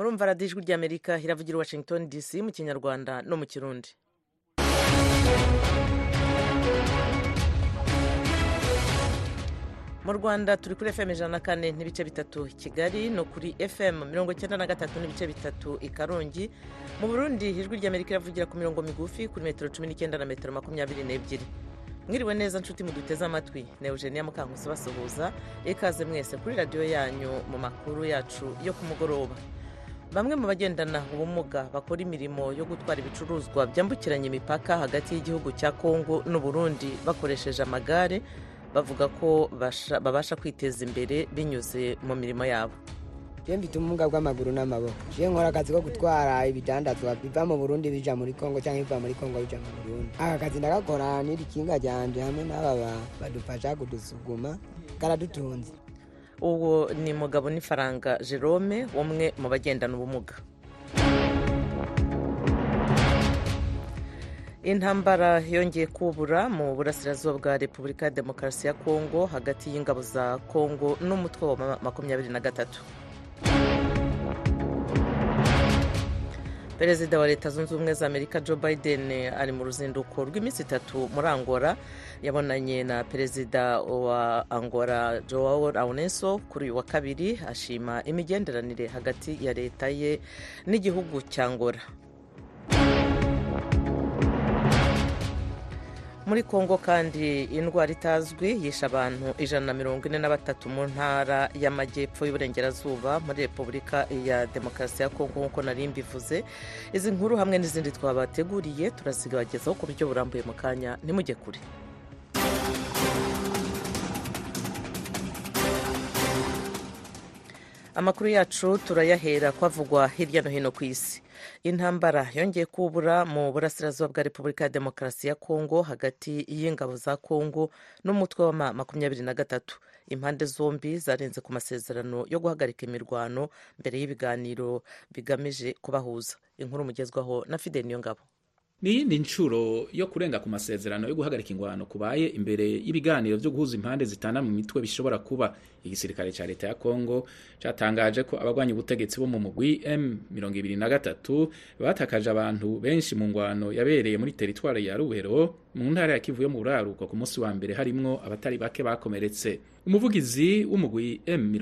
murumva radiyo ijwi ry'amerika iravugira i washington dc mu kinyarwanda no mu kirundi mu rwanda turi kuri fm ijana na kane n'ibice bitatu kigali no kuri fm mirongo icyenda na gatatu n'ibice bitatu i karongi mu burundi ijwi ry'amerika iravugira ku mirongo migufi kuri metero cumi n'icyenda na metero makumyabiri n'ebyiri mwiriwe neza nshuti muduteze amatwi na eugenia mukankusi basuhuza ikaze mwese kuri radiyo yanyu mu makuru yacu yo ku mugoroba bamwe mu bagendana ubumuga bakora imirimo yo gutwara ibicuruzwa byambukiranya imipaka hagati y'igihugu cya kongo n'uburundi bakoresheje amagare bavuga ko babasha kwiteza imbere binyuze mu mirimo yabo je mfite ubumuga bw'amaguru n'amaboko je nkora akazi ko gutwara ibidandazwa biva mu burundi bija muri kongo cyangwa biva muri kongo bija mu burundi aka kazi ndagakora n'iri kinga ryanje hamwe n'aba badufasha kudusuguma karadutunze uwo ni mugabo n'ifaranga jerome umwe mu bagendana ubumuga intambara yongeye kubura mu burasirazuba bwa repubulika ya demokarasi ya kongo hagati y'ingabo za kongo n'umutwe wa makumyabiri na gatatu perezida wa leta zunze ubumwe za amerika joe biden ari mu ruzinduko rw'iminsi itatu muri angola yabonanye na perezida wa angola joao laurenso kuri uyu wa kabiri ashima imigenderanire hagati ya leta ye n'igihugu cya angola muri kongo kandi indwara itazwi yishe abantu ijana na mirongo ine na batatu mu ntara y'amajyepfo y'uburengerazuba muri repubulika ya demokarasi ya kongo nk'uko nari mbivuze izi nkuru hamwe n'izindi twabateguriye turazibagezaho ku buryo burambuye mu kanya ntimujye kure amakuru yacu turayahera kwavugwa hirya no hino ku isi intambara yongeye kubura mu burasirazuba bwa repubulika ya demokarasi ya kongo hagati y'ingabo za kongo n'umutwe wa makumyabiri na gatatu impande zombi zarenze ku masezerano yo guhagarika imirwano mbere y'ibiganiro bigamije kubahuza inkuru mugezwaho na fide niyongabo ni iyindi nshuro yo kurenga ku masezerano yo guhagarika ingwano kubaye imbere y'ibiganiro byo guhuza impande zitana mu mitwe bishobora kuba igisirikare cya leta ya kongo cyatangaje ko abagwanya ubutegetsi bo mu mugwi M23 batakaje abantu benshi mu ngwano yabereye muri teritwari ya Rubero mu ntara ya Kivu yo mu buraruko ku munsi wa mbere harimwo abatari bake bakomeretse umuvugizi w'umugwi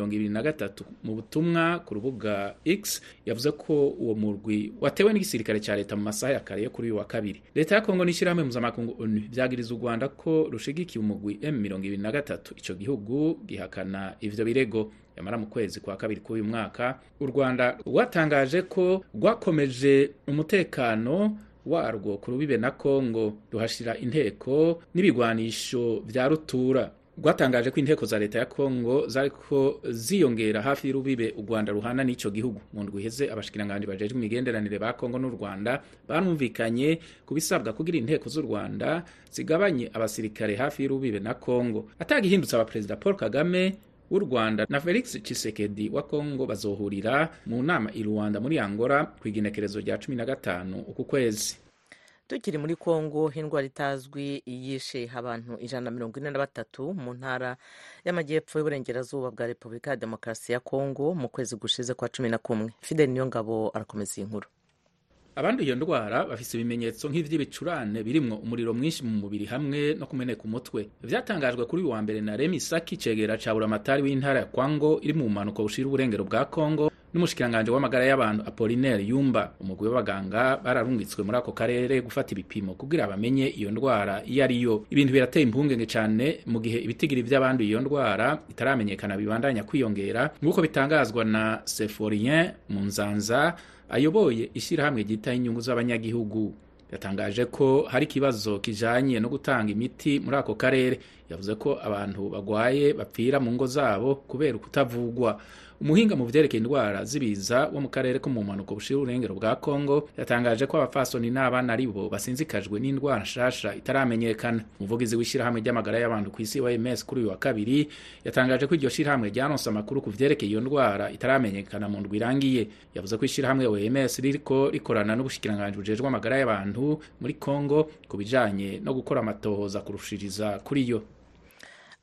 M23 mu butumwa ku rubuga X yavuze ko uwo murwi watewe n'igisirikare cya leta mu masaha ya kare yo kuri uyu wa kabiri leta ya Kongo n'ishyirahamwe mpuzamakungu ONU byagiriza u Rwanda ko rushigikiye umugwi M23 ico gihugu gihakana ivyo birego yamara mu kwezi kwa kabiri k'uyu mwaka u Rwanda rwatangaje ko rwakomeje umutekano warwo ku rubibe na Kongo ruhashira inteko n'ibigwanisho vya rutura rwatangaje ko inteko za leta ya Kongo zariko ziyongera hafi y'urubibe u Rwanda ruhana n'ico gihugu mu ndwi iheze abashikiranganje bajejwe imigenderanire ba Kongo n'u Rwanda barumvikanye ku bisabwa kugira inteko z'u Rwanda zigabanye abasirikare hafi y'urubibe na Kongo atagihindutse abaperezida Paul Kagame w'u Rwanda na Felix Tshisekedi wa Kongo bazohurira mu nama i Rwanda muri Angola ku igenekerezo rya 15 uku kwezi tukiri muri kongo indwara itazwi yishe abantu ijana na mirongo ine na batatu mu ntara y'amajyepfo y'uburengerazuba bwa repubulika ya demokarasi ya kongo mu kwezi gushize kwa cumi na kumwe fidel niyongabo arakomeza iyi nkuru abandi iyo ndwara bafise ibimenyetso nk'ivy'ibicurane birimwo umuriro mwinshi mu mubiri hamwe no kumeneka umutwe vyatangajwe kuri uyu wa mbere na Remi Saki cegera ca buramatari w'intara ya Kwango iri mu bumanuko bushira uburengero bwa Kongo n'umushikiranganje w'amagara y'abantu Apollinaire Yumba umugwi w'abaganga bararungitswe muri ako karere gufata ibipimo kugira bamenye iyo ndwara iyo ari yo ibintu birateye impungenge cane mu gihe ibitigiri vy'abandi iyo ndwara itaramenyekana bibandanya kwiyongera nk'uko bitangazwa na Seforien Munzanza ayoboye ishyirahamwe ryitaho inyungu z'abanyagihugu yatangaje ko hari ikibazo kijanye no gutanga imiti muri ako karere yavuze ko abantu bagwaye bapfira mu ngo zabo kubera ukutavugwa umuhinga mu vyerekeye indwara z'ibiza wo mu karere ko mu mpanuko bushira urengero bwa Kongo yatangaje ko abafasoni n'abana ari bo basinzikajwe n'indwara nshasha itaramenyekana umuvugizi w'ishyirahamwe ry'amagara y'abantu ku isi OMS kuri uyu wa kabiri yatangaje ko iryo shyirahamwe ryaronse amakuru ku vyerekeye iyo ndwara itaramenyekana mu ndwi irangiye yavuze ko ishyirahamwe OMS ririko rikorana n'ubushikiranganji bujejwe amagara y'abantu muri Kongo ku bijanye no gukora amatohoza kurushiriza kuri yo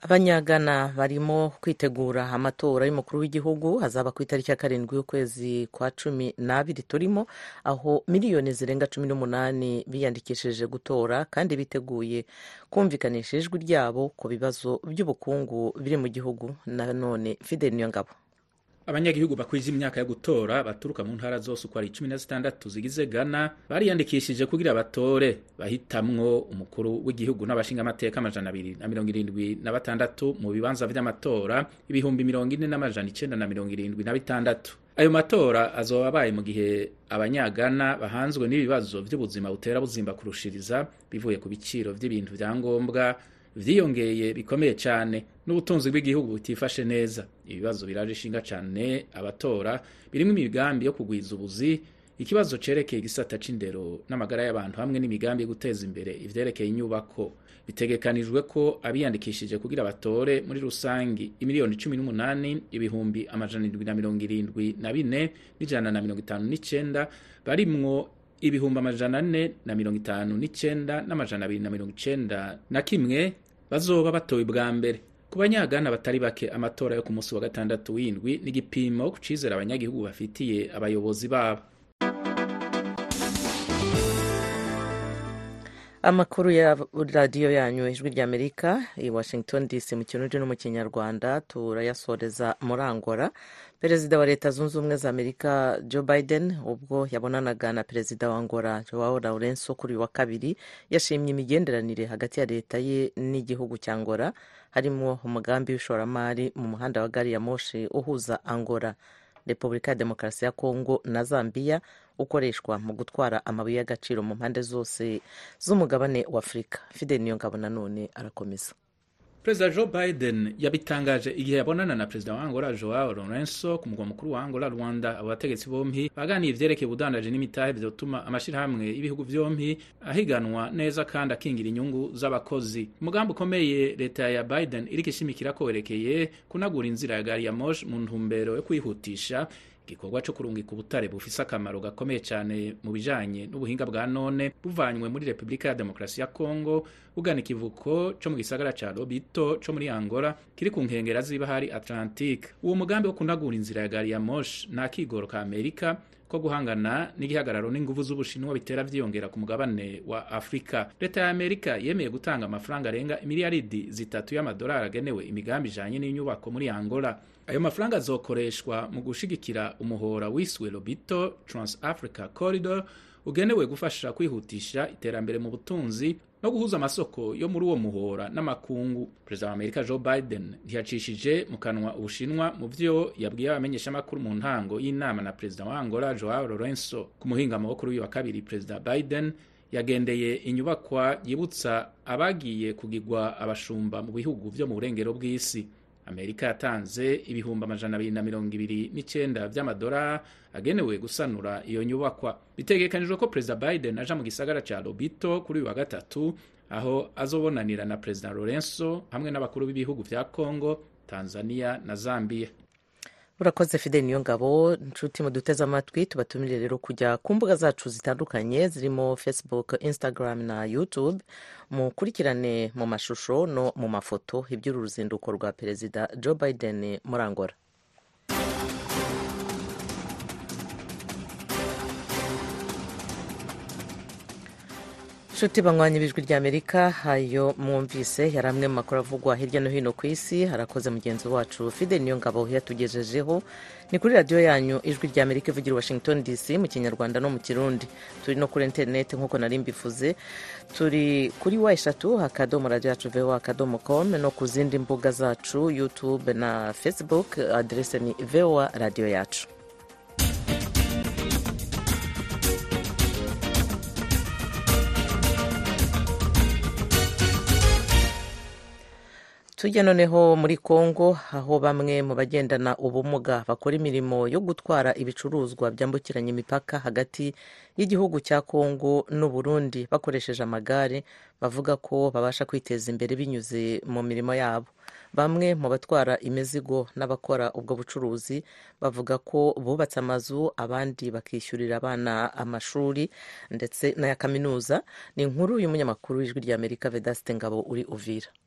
abanyagana barimo kwitegura amatora y'umukuru w'igihugu hazaba ku itariki ya karindwi y'ukwezi kwa cumi n'abiri turimo aho miliyoni zirenga cumi n'umunani biyandikishije gutora kandi biteguye kumvikanisha ijwi ryabo ku bibazo by'ubukungu biri mu gihugu nanone fideli niyongabo abanyagihugu bakwije imyaka yo gutora baturuka mu ntara zose uko ari cumi na zitandatu zigize Ghana bariyandikishije kugira batore bahitamwo umukuru w'igihugu n'abashingamateka amajana abiri na mirongo irindwi na batandatu mu bibanza vy'amatora ibihumbi mirongo ine n'amajana icenda na mirongo irindwi na bitandatu ayo matora azoba abaye mu gihe abanyagana bahanzwe n'ibibazo vy'ubuzima butera buzimba kurushiriza bivuye ku biciro vy'ibintu vya ngombwa vyiyongeye bikomeye cyane n'ubutunzi bw'igihugu butifashe neza ibibazo biraje ishinga cyane abatora birimo imigambi yo kugwiza ubuzi ikibazo cerekeye igisata c'indero n'amagara y'abantu hamwe n'imigambi yo guteza imbere ivyerekeye inyubako bitegekanijwe ko abiyandikishije kugira batore muri rusangi imiliyoni cumi n'umunani ibihumbi amajana indwi na mirongo irindwi na bine n'ijana na mirongo itanu n'icenda barimwo ibihumbi amajana ane na mirongo itanu n'icenda n'amajana abiri na mirongo icenda na kimwe bazoba batowe bwa mbere ku banyagana batari bake amatora yo ku munsi wa gatandatu w'indwi n'igipimo ku cizera abanyagihugu bafitiye abayobozi babo amakuru ya radiyo yanyu ijwi ry'amerika i washington dc mu kirundi no mu kinyarwanda turayasoreza muri angola perezida wa leta zunze ubumwe za amerika joe biden ubwo yabonanaga na perezida wa angola joao laurenso kuri uyu wa kabiri yashimye imigenderanire hagati ya leta ye n'igihugu cya angola harimo umugambi w'ishoramari mu muhanda wa gari ya moshi uhuza angola repubulika ya demokarasi ya kongo na zambia ukoreshwa mu gutwara amabuye y'agaciro mu mpande zose z'umugabane wa afurika fidel niyongabo nanone arakomeza perezida joe biden yabitangaje igihe yabonana na perezida wa angola joao lorenso ku mugwa mukuru wa angola rwanda abo bategetsi bompi baganiye ivyerekeye ubudandaji n'imitahe vyotuma amashirahamwe y'ibihugu vyompi ahiganwa neza kandi akingira inyungu z'abakozi umugambi ukomeye leta ya biden iriko ishimikira ko werekeye kunagura inzira ya gari ya moshi mu ntumbero yo kwihutisha igikorwa cyo kurungika ubutare bufise akamaro gakomeye cyane mu bijanye n'ubuhinga bwa none buvanywe muri repubulika ya demokarasi ya kongo bugana ikivuko co mu gisagara ca lobito co muri angola kiri ku nkengera z'ibahari atlantique uwo mugambi wo kunagura inzira ya gari ya moshi nta kigoro ka amerika ko guhangana n'igihagararo n'inguvu z'ubushinwa bitera vyiyongera ku mugabane wa afurika leta ya amerika yemeye gutanga amafaranga arenga imiliyaridi zitatu y'amadolari agenewe imigambi ijanye n'inyubako muri angola ayo mafaranga azokoreshwa mu gushigikira umuhora wiswe lobito trans africa corridor ugenewe gufasha kwihutisha iterambere mu butunzi no guhuza amasoko yo muri uwo muhora n'amakungu perezida wa amerika joe biden ntiyacishije mu kanwa ubushinwa mu vyo yabwiye abamenyeshamakuru mu ntango y'inama na perezida wa angola joao lorenso ku muhingamo wo kuri uyu wa kabiri perezida biden yagendeye inyubakwa yibutsa abagiye kugigwa abashumba mu bihugu vyo mu burengero bw'isi amerika yatanze ibihumbi amajana abiri na mirongo ibiri n'icenda vy'amadolari agenewe gusanura iyo nyubakwa bitegekanijwe ko perezida biden aja mu gisagara ca lobito kuri uyu wa gatatu aho azobonanira na perezida lorenso hamwe n'abakuru b'ibihugu vya congo tanzania na zambia urakoze fidel niyo ngabo nshuti muduteze amatwi tubatumire rero kujya ku mbuga zacu zitandukanye zirimo facebook instagram na youtube mukurikirane mu mashusho no mu mafoto iby'uru ruzinduko rwa perezida joe biden muri angola nshuti banywanya ibijwi rya amerika hayo mwumvise yari amwe mu makuru avugwa hirya no hino ku isi harakoze mugenzi wacu fide niyo ngabo yatugejejeho ni kuri radiyo yanyu ijwi rya amerika ivugira washington dc mu kinyarwanda no mu kirundi turi no kuri interineti nk'uko nari mbivuze turi kuri wa eshatu akadomo radiyo yacu voa akadomo com no ku zindi mbuga zacu youtube na facebook aderese ni voa radiyo yacu tujya noneho muri congo aho bamwe mu bagendana ubumuga bakora imirimo yo gutwara ibicuruzwa byambukiranya imipaka hagati y'igihugu cya congo n'uburundi bakoresheje amagare bavuga ko babasha kwiteza imbere binyuze mu mirimo yabo bamwe mu batwara imizigo n'abakora ubwo bucuruzi bavuga ko bubatse amazu abandi bakishyurira abana amashuri ndetse n'aya kaminuza ni inkuru y'umunyamakuru w'ijwi ry'amerika vedasite ngabo uri uvira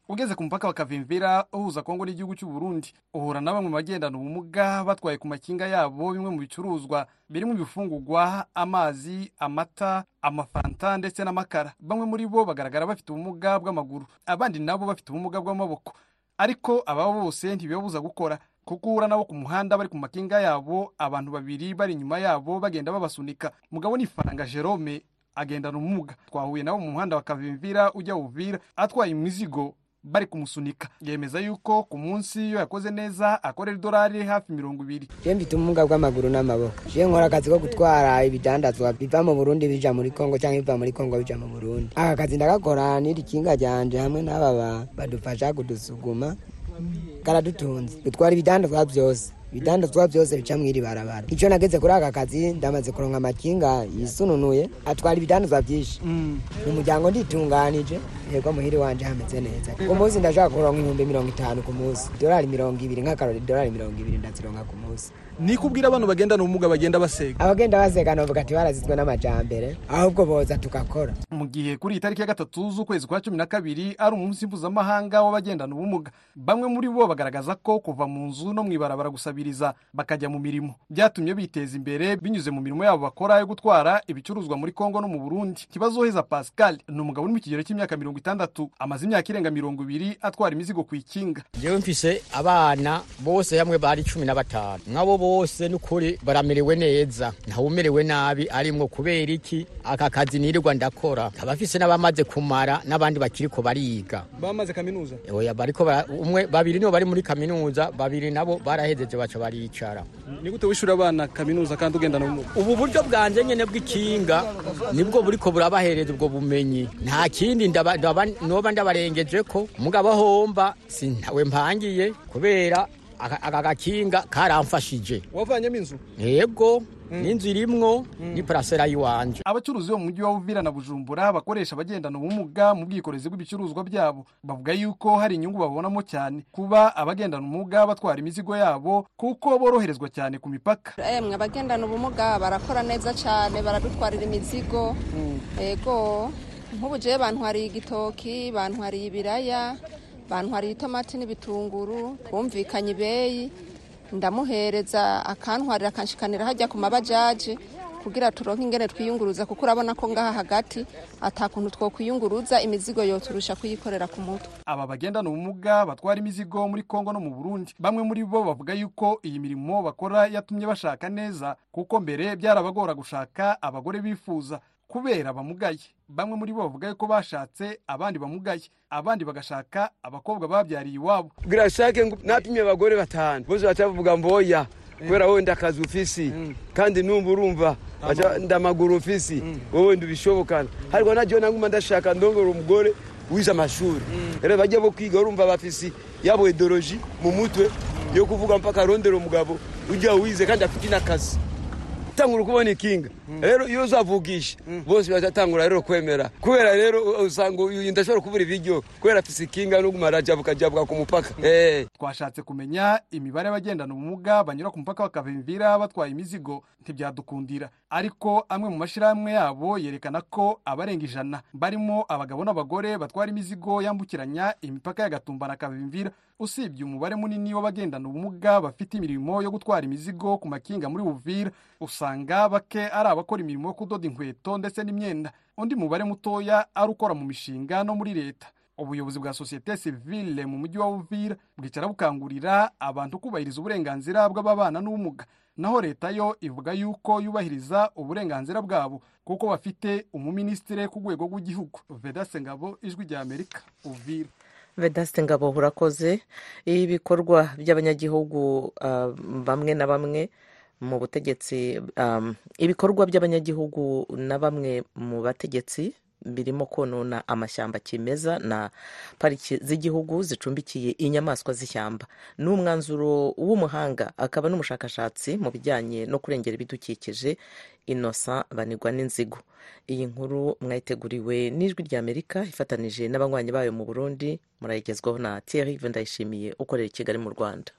ugeze ku mupaka wa kavimvira uhuza kongo n'igihugu cy'u burundi uhura na bamwe mu bagendana ubumuga batwaye ku makinga yabo bimwe mu bicuruzwa birimo ibifungurwa amazi amata amafanta ndetse n'amakara bamwe muri bo bagaragara bafite ubumuga bw'amaguru abandi nabo bafite ubumuga bw'amaboko ariko aba bose ntibibabuza gukora kuko uhura nabo ku muhanda bari ku makinga yabo abantu babiri bari inyuma yabo bagenda babasunika mugabo ni faranga jerome agendana ubumuga twahuye nabo mu muhanda wa kavimvira ujya uvira atwaye imizigo bari kumusunika yemeza yuko ku munsi iyo yakoze neza akorera idolari hafi mirongo ibiri je mfite ubumuga bw'amaguru n'amaboko je nkora akazi ko gutwara ibidandazwa biva mu burundi bija muri kongo cyangwa biva muri kongo bija mu burundi aka kazi ndagakora n'iri kinga ryanje hamwe n'aba badufasha kudusuguma karadutunze dutwara ibidandazwa byose ibidandazwa byose bica mw'iri barabara icyo nageze kuri aka kazi ndamaze kuronka amakinga yisununuye atwara ibidandazwa byinshi mu muryango nditunganije yego muhiri wanje hameze neza ku munsi ndashaka kuronka ibihumbi mirongo itanu ku munsi idolari mirongo ibiri nk'akarori idolari mirongo ibiri ndazironka ku munsi ni kubwira abantu bagendana ubumuga bagenda basega abagenda baseka novuga ati barazizwe n'amajambere ahubwo boza tugakora mu gihe kuri iyi tariki ya gatatu z'ukwezi kwa cumi na kabiri ari umunsi mpuzamahanga w'abagendana ubumuga bamwe muri bo bagaragaza ko kuva mu nzu no mu ibarabara gusabiriza bakajya mu mirimo byatumye biteza imbere binyuze mu mirimo yabo bakora yo gutwara ibicuruzwa muri kongo no mu burundi kibazoheza pascal ni umugabo uri mu kigero cy'imyaka mirongo itandatu amaze imyaka irenga mirongo ibiri atwara imizigo ku ikinga jewe mfise abana bose hamwe bari cumi na batanu nk'abo bose n'ukuri baramerewe neza ntawumerewe nabi arimwo kubera iki aka kazi nirirwa ndakora abafise n'abamaze kumara n'abandi bakiriko bariga bamaze kaminuza oya bariko bara- umwe babiri nibo bari muri kaminuza babiri nabo barahejeje baca baricara ni gute wishura abana kaminuza kandi ugendana ubumuga ubu buryo bwanje nyene bw'ikinga nibwo buriko burabahereza ubwo bumenyi nta kindi ndaba- ndaba- noba ndabarengejeko mugabo homba sintawe mpangiye kubera aka aka gakinga karamfashije wavanyemo inzu yego n'inzu irimwo ni parasera yiwanje abacuruzi bo mu mujyi wa Uvira na Bujumbura bakoresha abagendana ubumuga mu bwikorezi bw'ibicuruzwa byabo bavuga yuko hari inyungu babonamo cyane kuba abagendana ubumuga batwara imizigo yabo kuko boroherezwa cyane ku mipaka emwe abagendana ubumuga barakora neza cyane baradutwarira imizigo ego nk'ubu jewe bantwariye igitoki bantwariye ibiraya bantwariye itomati n'ibitunguru twumvikanye ibeyi ndamuhereza akantwarira akanshikanira hajya ku mabajaji kugira turonke ingene twiyunguruza kuko urabona ko ngaha hagati atakuntu twokwiyunguruza imizigo yoturusha kuyikorera ku mutwe aba bagendana ubumuga batwara imizigo muri Kongo no mu Burundi bamwe muri bo bavuga yuko iyi mirimo bakora yatumye bashaka neza kuko mbere byarabagora gushaka abagore bifuza kubera bamugaye bamwe muri bo bavuga yuko bashatse abandi bamugaye abandi bagashaka abakobwa babyariye iwabo kugira shake ngo napimye abagore batanu bose bacavuga mboya kubera wowe ndakazi ufisi kandi numva urumva baca ndamaguru ufisi wowe ndubishobokana ariko najyo naguma ndashaka ndongora umugore wize amashuri rero bajya bo kwiga urumva bafisi yabo ideoloji mu mutwe yo kuvuga mpaka arondera umugabo ujya wize kandi afite n'akazi tangura kubona ikinga rero iyo uzavugisha bose bazatangura rero kwemera kubera rero usanga uyu ndashobora kubura ibiryo kubera afise ikinga no gumara jabuka jabuka ku mupaka eh twashatse kumenya imibare y'abagendana ubumuga banyura ku mupaka bakavimvira batwaye imizigo ntibyadukundira ariko amwe mu mashyirahamwe yabo yerekana ko abarenga ijana barimo abagabo n'abagore batwara imizigo yambukiranya imipaka ya gatumba na kavimvira usibye umubare munini w'abagendana ubumuga bafite imirimo yo gutwara imizigo ku makinga muri buvira usanga bake ari abakora imirimo yo kudoda inkweto ndetse n'imyenda undi mubare mutoya ari ukora mu mishinga no muri leta ubuyobozi bwa sosiyete sivile mu mujyi wa uvira bwicara bukangurira abantu kubahiriza uburenganzira bw'ababana n'ubumuga naho leta yo ivuga yuko yubahiriza uburenganzira bwabo kuko bafite umuminisitiri ku rwego rw'igihugu vedase ngabo ijwi rya amerika uvira vedaste ngabo urakoze ibikorwa by'abanyagihugu ah, bamwe na bamwe mu butegetsi um, ibikorwa by'abanyagihugu na bamwe mu bategetsi birimo konona amashyamba kimeza na pariki z'igihugu zicumbikiye inyamaswa z'ishyamba ni umwanzuro w'umuhanga akaba n'umushakashatsi mu bijyanye no kurengera ibidukikije innocent banigwa n'inzigo iyi nkuru mwayiteguriwe n'ijwi ry'amerika ifatanije n'abanywanyi bayo mu burundi murayigezwaho na thierry ndayishimiye ukorera i kigali mu rwanda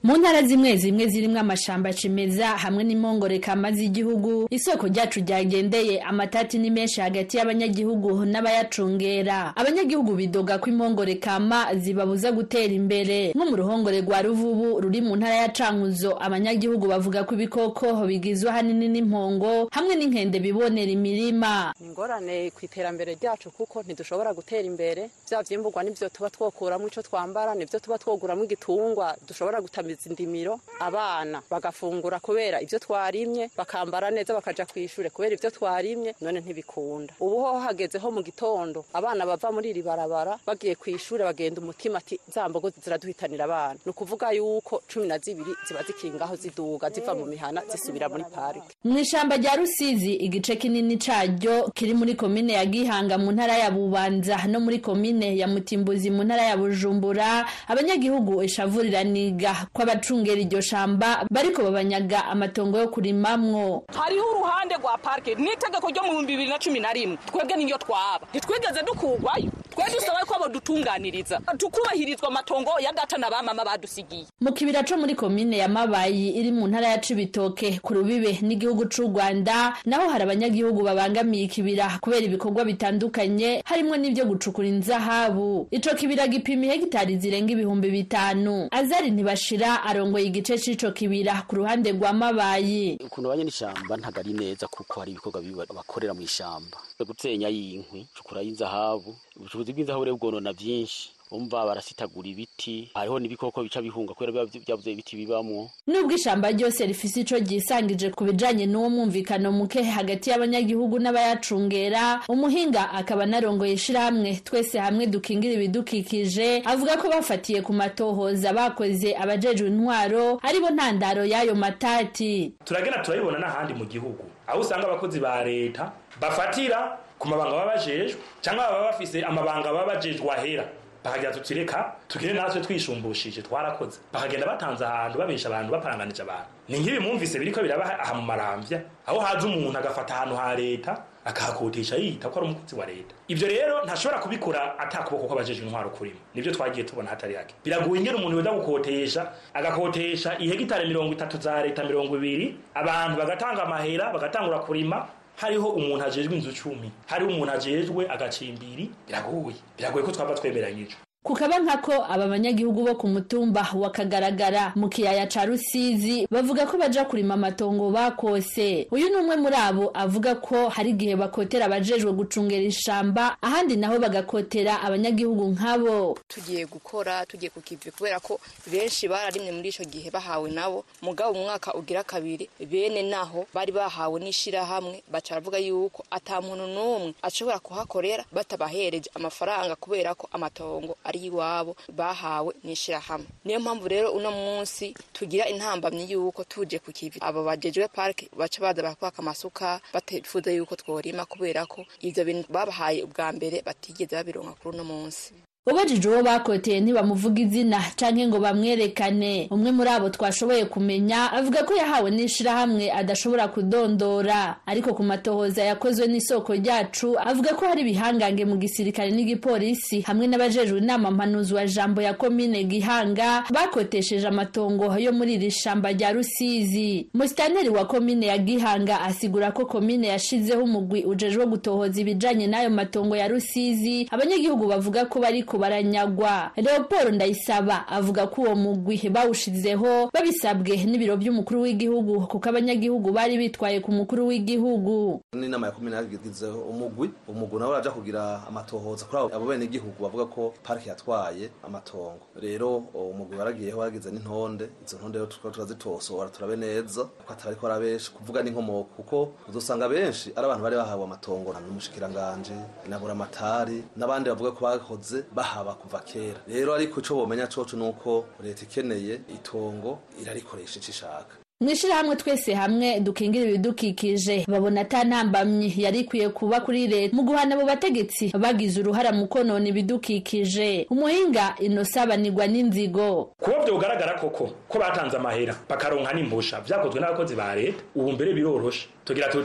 mu ntara zimwe zimwe zirimwo amashamba cimeza hamwe n'impongore kama z'igihugu isoko ryacu ryagendeye amatati ni menshi hagati y'abanyagihugu n'abayacungera abanyagihugu bidoga ko impongore kama zibabuza gutera imbere nko mu ruhongore rwa ruvubu ruri mu ntara ya cankuzo abanyagihugu bavuga ko ibikoko bigizwe ahanini n'impongo hamwe n'inkende bibonera imirima ingorane ku iterambere ryacu kuko ntidushobora gutera imbere vya vyimburwa nivyo tuba twokuramo ico twambara nivyo tuba twoguramo igitungwa dushobora gutamiza indimiro abana bagafungura kubera ivyo twarimye bakambara neza bakaja kwishure kubera ivyo twarimye none ntibikunda ubu ho hagezeho mu gitondo abana bava muri iri barabara bagiye kwishure bagenda umutima ati za mbogo ziraduhitanira abana ni ukuvuga yuko cumi na zibiri ziba zikingaho ziduga ziva mu mihana zisubira muri parike mu ishamba rya rusizi igice kinini caryo kiri muri komine ya gihanga mu ntara ya bubanza no muri komine ya mutimbuzi mu ntara ya bujumbura abanyagihugu ishavuriraniga ko abacungera iryo shamba bariko babanyaga amatongo yo kurimamwo hariho uruhande rwa parike n'itegeko ryo mu bihumbi bibiri na cumi na rimwe twebwe niyo twaba ntitwigeze dukugwayo twe dusaba ko bodutunganiriza tukubahirizwa amatongo ya data na bamama badusigiye mu kibira co muri komine ya mabayi iri mu ntara ya cibitoke ku rubibe n'igihugu c'u rwanda naho hari abanyagihugu babangamiye ikibira kubera ibikorwa bitandukanye harimwo n'ivyo gucukura inzahabu ico kibira gipima hegitari zirenga ibihumbi bitanu azari ntibashira arongoye igice c'ico kibira ku ruhande rwa mabayi ukuntu banye n'ishamba ntago ari neza kuko hari ibikorwa bibi bakorera mu ishamba gutenya y'inkwi cukura y'inzahabu ubucukuzi bw'inzahabu rero bwonona vyinshi umva barasitagura ibiti hariho n'ibikoko bica bihunga kubera biba byabuze ibiti bibamwo nubwo ishamba ryose rifise ico ryisangije ku bijanye n'uwo mwumvikano muke hagati y'abanyagihugu n'abayacungera umuhinga akaba narongoye ishirahamwe twese hamwe dukingira ibidukikije avuga ko bafatiye ku matohoza bakoze abajejwe intwaro aribo ntandaro y'ayo matati turagenda turabibona n'ahandi mu gihugu aho usanga abakozi ba leta bafatira ku mabanga baba bajejwe cyangwa baba bafise amabanga baba bajejwe ahera bakagira tuti reka tugire natwe twisumbushije twarakoze bakagenda batanze ahantu babesha abantu baparanganije abantu ni nk'ibi mwumvise biriko biraba aha mu maramvya aho haza umuntu agafata ahantu ha leta akahakodesha yita ko ari umukozi wa leta ivyo rero ntashobora kubikora atakuboko kw'abajejwe intwaro kurimo nivyo twagiye tubona hatari hake biragoye ingene umuntu yoza gukotesha agakotesha ihegitari mirongo itatu za leta mirongo ibiri abantu bagatanga amahera bagatangura kurima hariho umuntu ajejwe inzu cumi hariho umuntu ajejwe agacimbiri biragoye biragoye ko twaba twemeranyije kukaba nkako aba banyagihugu bo ku mutumba wakagaragara mu kiyaya ca rusizi bavuga ko baja kurima amatongo bakose uyu ni umwe muri abo avuga ko hari igihe bakotera abajejwe gucungera ishamba ahandi naho bagakotera abanyagihugu nkabo tugiye gukora tugiye ku kivi kubera ko benshi bararimwe muri ico gihe bahawe nabo mugabo umwaka ugira kabiri bene naho bari bahawe n'ishirahamwe baca baravuga yuko ata muntu n'umwe ashobora kuhakorera batabahereje amafaranga kubera ko amatongo ari iwabo bahawe n'ishirahamwe niyo mpamvu rero uno munsi tugira intambamyi yuko tuje ku kivi abo bajejwe parike baca baza bakwaka amasuka batifuza yuko tworima kubera ko ivyo bintu babahaye ubwa mbere batigeze babironka kuri uno munsi ubajije uwo bakoteye ntibamuvuga izina canke ngo bamwerekane umwe muri abo twashoboye kumenya avuga ko yahawe n'ishirahamwe adashobora kudondora ariko ku matohoza yakozwe n'isoko ryacu avuga ko hari ibihangange mu gisirikare n'igipolisi hamwe n'abajejwe inama mpanuzi wa jambo ya komine gihanga bakotesheje amatongo yo muri iri shamba rya rusizi musitanteri wa komine ya gihanga asigura ko komine yashizeho umugwi ujejwe gutohoza ibijanye n'ayo matongo ya rusizi abanyagihugu bavuga ko bariko baranyagwa leopold ndayisaba avuga ko uwo mugwi bawushizeho babisabwe n'ibiro by'umukuru w'igihugu kuko abanyagihugu bari bitwaye ku mukuru w'igihugu n'inama ya komine yagizeho umugwi umugwi nawe uraja kugira amatohoza kuri abo bene igihugu bavuga ko parike yatwaye amatongo rero umugwi waragiyeho waragize n'intonde izo ntonde rero tukaba turazitosora turabe neza kuko atari ko arabenshi kuvuga n'inkomoko kuko uzosanga benshi ari abantu bari bahawe amatongo n'umushikiranganje na buramatari n'abandi bavuga ko bakoze bahaba kuva kera rero ariko ico bomenya coco nuko leta ikeneye itongo irarikoresha ico ishaka mwishirahamwe twese hamwe dukingira ibidukikije babona ata ntambamyi yari ikwiye kuba kuri leta mu guhana abo bategetsi bagize uruhara mu konona ibidukikije umuhinga inosabanirwa n'inzigo kuba vyogaragara koko ko batanze amahera bakaronka n'impusha vyakozwe n'abakozi ba leta ubu mbere biroroshe tugira tuti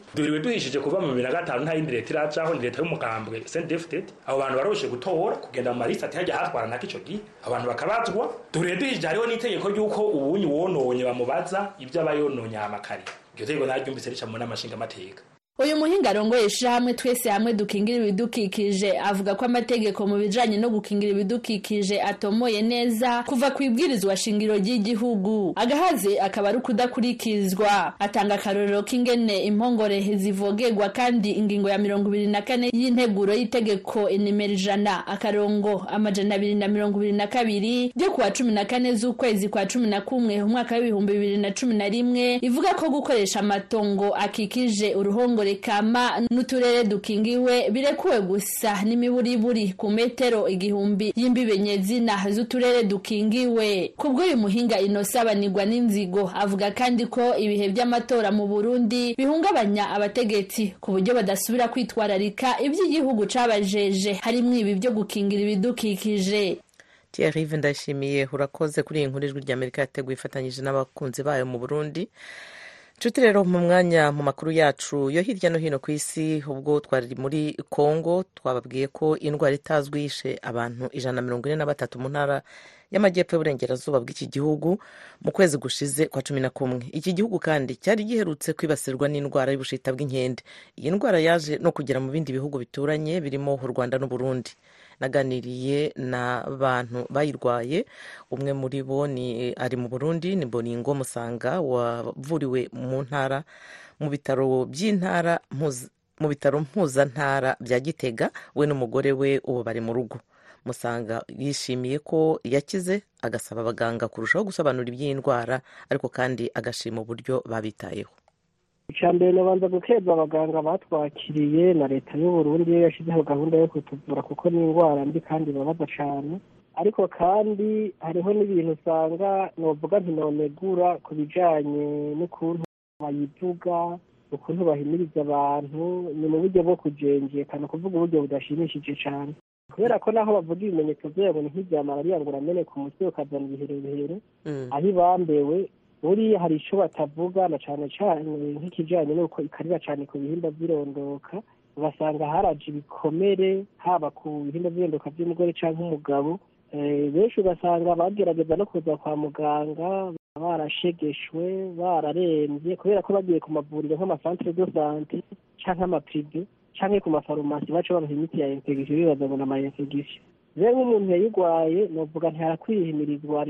duhiriwe duhishije kuva mu bibiri na gatanu nta yindi leta iracaho ni leta y'umugambwe sendefted abo bantu barabujije gutora kugenda mu malisitati hajya hatwara nako ico gihe abantu bakabazwa duhiriwe duhishije hariho n'itegeko ry'uko ubunyi wononye bamubaza ibyo aba yononye amakari iryo tegeko naryumvise rica mu nama nshingamateka uyu muhinga arongoye ishirahamwe twese hamwe dukingira ibidukikije avuga ko amategeko mu bijanye no gukingira ibidukikije atomoye neza kuva ku ibwirizwa shingiro ry'igihugu agahaze akaba ari ukudakurikizwa atanga akarorero k'ingene impongore zivogerwa kandi ingingo ya mirongo ibiri na kane y'integuro y'itegeko inimero ijana akarongo amajana abiri na mirongo ibiri na kabiri ryo kuwa cumi na kane z'ukwezi kwa cumi na kumwe umwaka w'ibihumbi bibiri na cumi na rimwe ivuga ko gukoresha amatongo akikije uruhongore kama n'uturere dukingiwe birekuwe gusa n'imiburiburi ku metero igihumbi y'imbibe nyezina z'uturere dukingiwe kubw'uyu muhinga inosabanirwa n'inzigo avuga kandi ko ibihe by'amatora mu burundi bihungabanya abategetsi ku buryo badasubira kwitwararika iby'igihugu cabajeje harimwo ibi byo gukingira ibidukikije Thierry ndashimiye urakoze kuri iyi nkuru ijwi ry'amerika yateguye ifatanyije n'abakunzi bayo mu burundi nshuti rero mu mwanya mu makuru yacu yo hirya no hino ku isi ubwo twari muri congo twababwiye ko indwara itazwi yishe abantu ijana na mirongo ine na batatu mu ntara y'amajyepfo y'uburengerazuba bw'iki gihugu mu kwezi gushize kwa cumi na kumwe iki gihugu kandi cyari giherutse kwibasirwa n'indwara y'ubushita bw'inkende iyi ndwara yaje no kugera mu bindi bihugu bituranye birimo u rwanda n'uburundi naganiriye n'abantu bayirwaye umwe muri bo ni ari mu burundi ni boningo musanga wavuriwe mu ntara mu bitaro by'intara mu bitaro mpuzantara bya gitega we n'umugore we ubu bari mu rugo musanga yishimiye ko yakize agasaba abaganga kurushaho gusobanura iby'iyi ndwara ariko kandi agashima uburyo babitayeho icya mbere nabanza gukeza abaganga batwakiriye na leta y'uburundi yo yashyizeho gahunda yo kutuvura kuko ni indwara mbi kandi ibabaza cyane ariko kandi hariho n'ibintu usanga novuga ntinonegura ku bijyanye n'ukuntu bayivuga ukuntu bahimiriza abantu ni mu buryo bwo kujengekana kuvuga uburyo budashimishije cyane kubera ko naho bavuga ibimenyetso byabo ni nk'ibya malariya ngo uramenye ku mutwe ukazana ibiherehere aho ibambewe buriya hari icyo batavuga na cyane cyane nk'ikijyanye n'uko ikarira cyane ku bihimba by'irondoka ugasanga haraje ibikomere haba ku bihimba by'irondoka by'umugore cyangwa umugabo benshi ugasanga bagerageza no kuza kwa muganga barashegeshwe bararembye kubera ko bagiye ku mavuriro nk'amasantere do sante cyangwa amapirive cyangwa ku mafarumasi baca babaha imiti ya infegisiyo bibaza ngo ni ama infegisiyo rero nk'umuntu yayirwaye novuga ntihakwihimirizwa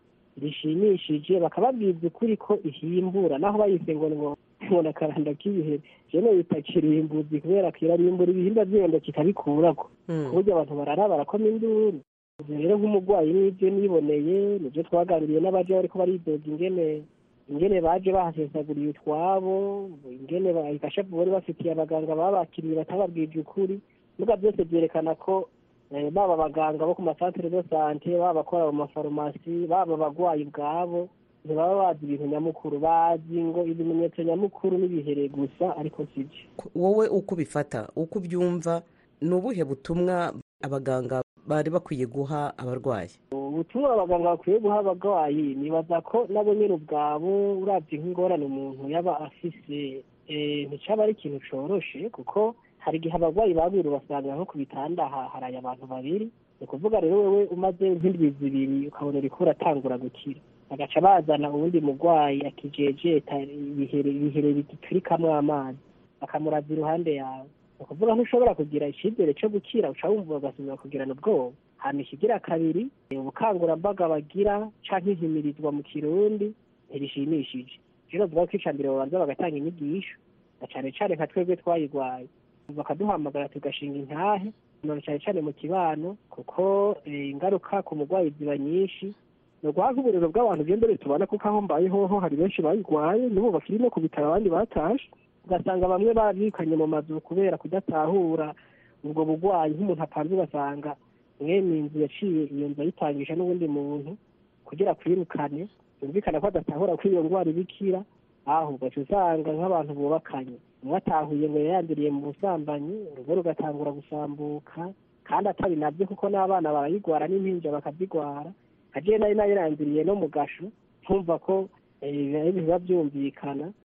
rishimishije bakababwiza ukuri ko ihimbura naho bayise ngo ngo ngo akaranda k'ibihe jene bita kirimbuzi kubera kirarimbura ibihimba by'irenda kikabikurako ku buryo abantu barara barakoma induru rero nk'umurwayi n'ibyo niboneye nibyo twaganiriye n'abaje bariko baridoga ingene ingene baje bahasesaguriye utwabo ingene ikashavu bari bafitiye abaganga babakiriye batababwije ukuri muga byose byerekana ko baba abaganga bo ku masantere de sante baba abakora mu mafarumasi baba abagwayi ubwabo ntibaba bazi ibintu nyamukuru bazi ngo ibimenyetso nyamukuru n'ibihere gusa ariko sibyo wowe uko ubifata uko ubyumva ni ubuhe butumwa abaganga bari bakwiye guha abarwayi ubutumwa abaganga bakwiye guha abarwayi nibaza ko nabo nyine ubwabo urabye nk'ingorane umuntu yaba afise nticyaba ari ikintu coroshe kuko hari igihe abarwayi babiri basanga nko ku bitanda haraye abantu babiri ni ukuvuga rero wowe umaze nk'indwi zibiri ukabona uriko uratangura gukira bagaca bazana uwundi murwayi akijejeta ibihere bigiturikamwo amazi bakamuraza iruhande yawe ni ukuvuga ntushobora kugira icyizere cyo gukira uca wumva ugasubira kugirana ubwoba hama ikigira kabiri ubukangurambaga bagira canke inkimirizwa mu kirundi ntibishimishije rero bavuga ko ica mbere babanza bagatanga inyigisho na cane cane nka twebwe twayigwaye bakaduhamagara tugashinga intahe none cyane cyane mu kibano kuko ingaruka ku murwayi ziba nyinshi ni uguha nk'uburiro bw'abantu bw'imbere tubona kuko aho mbaye hoho hari benshi bayirwaye n'ubu bakiri no ku bitaro abandi batashe ugasanga bamwe babyirukanye mu mazu kubera kudatahura ubwo burwayi nk'umuntu apanze ugasanga mwene inzu yaciye iyo nzu ayitangisha n'ubundi muntu kugira kwirukane yumvikana ko adatahura ko iyo ndwara ibikira aho ugaca usanga nk'abantu bubakanye umwe atahuye ngo yayanduriye mu busambanyi urugo rugatangura gusambuka kandi atari nabyo kuko n'abana barayigwara n'impinja bakazigwara agiye nari nayiranduriye no mu gasho ntumva ko biba byumvikana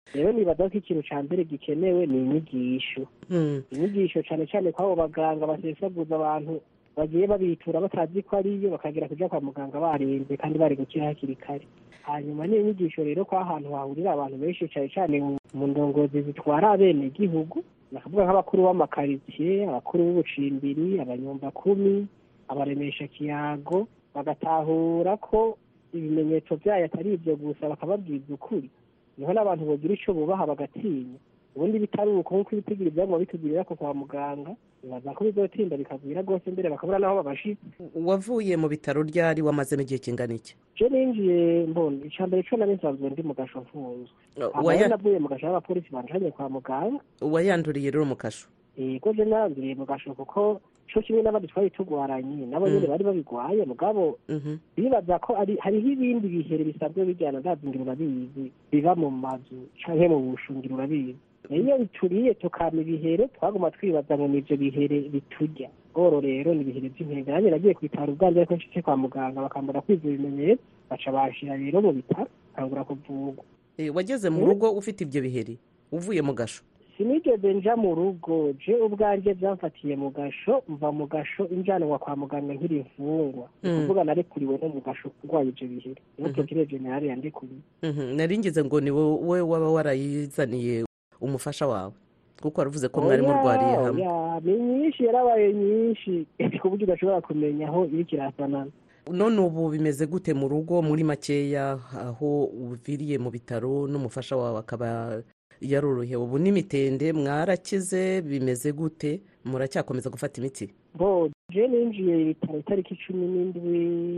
rero nibaza ko ikintu ca mbere gikenewe ni inyigisho inyigisho cane cane kw'abo baganga basesaguza abantu bagiye babitura batazi ko ariyo bakagera kuja kwa muganga baremvye kandi bari gukira hakiri kare hanyuma niyo nyigisho rero ko ahantu hahurira abantu benshi cane cane mu ndongozi zitwara abene gihugu nakavuga nk'abakuru b'amakaritsiye abakuru b'ubucimbiri abanyumbakumi abaremesha kiyago bagatahura ko ibimenyetso vyayo atari ivyo gusa bakababwiza ukuri niho n'abantu bogira ico bubaha bagatinya ubundi bitari uko nk'uko ibitigiri vyaguma bitugirira ko kwa muganga bibaza ko bizotinda bikagwira rwose mbere bakabura n'aho babashitse wavuye mu bitaro ryari wamazemo igihe kingana iki je ninjiye mbona ica mbere co nari nsanzwe ndi mu gasho mfunzwe waya- hama navuye mu gasho y'abapolisi banjanye kwa muganga wayanduriye rero mu kasho yego je naranduriye mu gasho kuko co kimwe n'abandi twari tugwaranye nabo nyene Mm. bari babigwaye mugabo bibaza ko ari hariho ibindi bihere bisanzwe bijyana ndazingira urabizi biba mu mazu canke mu bushungiro urabizi iyo bituriye tukama ibihere twaguma twibaza ngo nivyo bihere biturya oro rero ni ibihere vy'inkende nanjye nagiye kwitara ubwanjye ariko nshitse kwa muganga bakambura kwiza ibimenyetso baca banshira rero mu bitaro kangura kuvugwa Eh, wageze mu Mm. rugo ufite ibyo biheri uvuye mu gasho sinigeze nja mu rugo je ubwanjye byamfatiye mu gasho mva mu gasho injanwa kwa muganga nkiri imfungwa ni Mm. kuvuga narekuriwe no mu gasho kurwaye ivyo bihere niho Mhm. procureur general yandekuriye Mhm, nari ngize ngo ni wowe waba warayizaniye umufasha wawe kuko waravuze ko mwari murwariye Oya, hamwe oya, ni nyinshi yarabaye nyinshi ku buryo udashobora kumenya aho iri kirasanana none ubu bimeze gute mu rugo muri makeya aho uviriye mu bitaro n'umufasha wawe akaba yarorohewe ubu n'imitende mwarakize bimeze gute muracyakomeza gufata imiti bo je ninjiye ibitaro itariki cumi n'indwi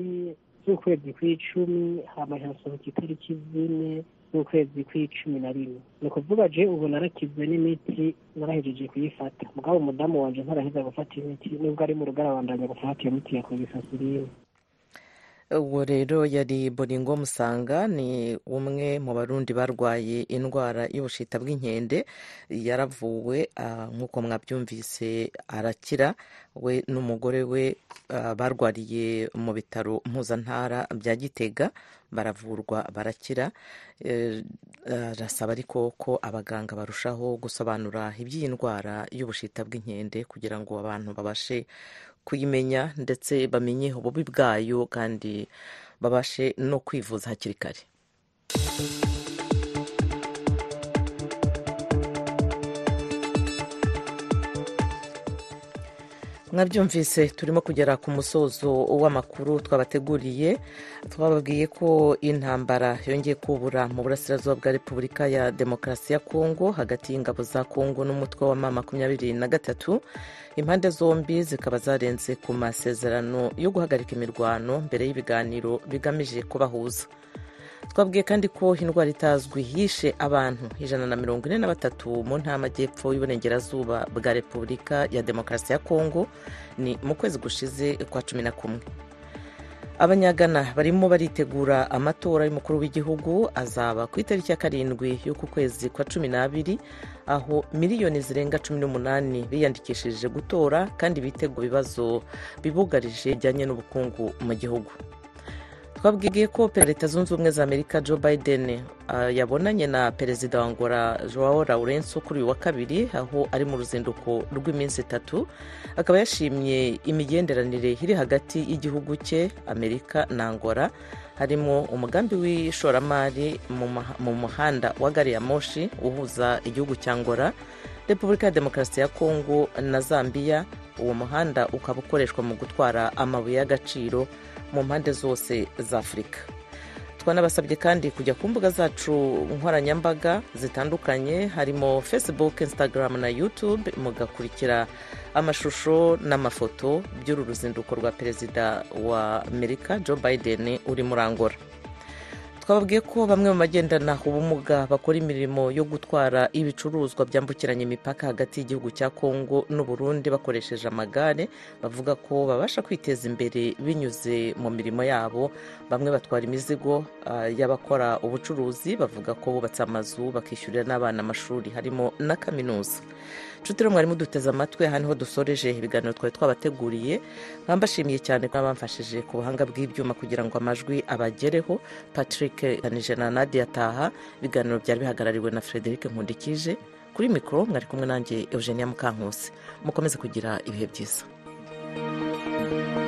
z'ukwezi kw'icumi hama nkasohoka itariki zine z'ukwezi kw'icumi na rimwe ni ukuvuga je ubu narakize n'imiti narahejeje kuyifata mugabo umudamu wanje ntaraheza gufata imiti nubwo ari mu rugara bandanya gufata iyo miti ya kogisasirine uwo rero yari boringo musanga ni umwe mu barundi barwaye indwara y'ubushita bw'inkende yaravuwe ah, nk'uko mwabyumvise arakira we n'umugore we ah, barwariye mu bitaro mpuzantara bya gitega baravurwa barakira Eh, arasaba ariko ko abaganga barushaho gusobanura iby'iyi ndwara y'ubushita bw'inkende kugira ngo abantu babashe kuyimenya ndetse bamenye ububi bwayo kandi babashe no kwivuza hakiri kare mwabyumvise turimo kugera ku musozo w'amakuru twabateguriye twababwiye ko intambara yongeye kubura mu burasirazuba bwa repubulika ya demokarasi ya kongo hagati y'ingabo za kongo n'umutwe wa ma makumyabiri na gatatu impande zombi zikaba zarenze ku masezerano yo guhagarika imirwano mbere y'ibiganiro bigamije kubahuza twabwiye kandi ko indwara itazwi yishe abantu ijana na mirongo ine na batatu mu ntara y'amajyepfo y'uburengerazuba bwa repubulika ya demokarasi ya kongo ni mu kwezi gushize kwa cumi na kumwe abanyagana barimo baritegura amatora y'umukuru w'igihugu azaba ku itariki ya karindwi y'uku kwezi kwa cumi n'abiri aho miliyoni zirenga cumi n'umunani biyandikishije gutora kandi bitega ibibazo bibugarije bijyanye n'ubukungu mu gihugu twabwiye ko perezida zunze ubumwe za amerika joe biden uh, yabonanye na perezida wa ngora joao laurenso kuri uyu wa kabiri aho ari mu ruzinduko rw'iminsi itatu akaba yashimye imigenderanire iri hagati y'igihugu cye amerika na ngora harimo umugambi w'ishoramari mu maha- mu muhanda wa gari ya moshi uhuza igihugu cya ngora repubulika ya demokarasi ya kongo na zambia uwo muhanda ukaba ukoreshwa mu gutwara amabuye y'agaciro mu mpande zose za afurika twanabasabye kandi kujya ku mbuga zacu nkoranyambaga zitandukanye harimo facebook instagram na youtube mugakurikira amashusho n'amafoto by'uru ruzinduko rwa perezida wa amerika joe biden uri muri angola twababwiye ko bamwe mu bagendana ubumuga bakora imirimo yo gutwara ibicuruzwa byambukiranya imipaka hagati y'igihugu cya kongo n'uburundi bakoresheje amagare bavuga ko babasha kwiteza imbere binyuze mu mirimo yabo bamwe batwara imizigo ah, y'abakora ubucuruzi bavuga ko bubatse amazu bakishyurira n'abana amashuri harimo na kaminuza nshuti rero mwari muduteze amatwi aha niho dusoreje ibiganiro twari twabateguriye mbashimiye cyane ko bamfashije ku buhanga bw'ibyuma kugira ngo amajwi abagereho patrick kanije na nadia taha ibiganiro byari bihagarariwe na frederic nkundikije kuri mikoro mwari kumwe nanjye eugenia mukankusi mukomeze kugira ibihe byiza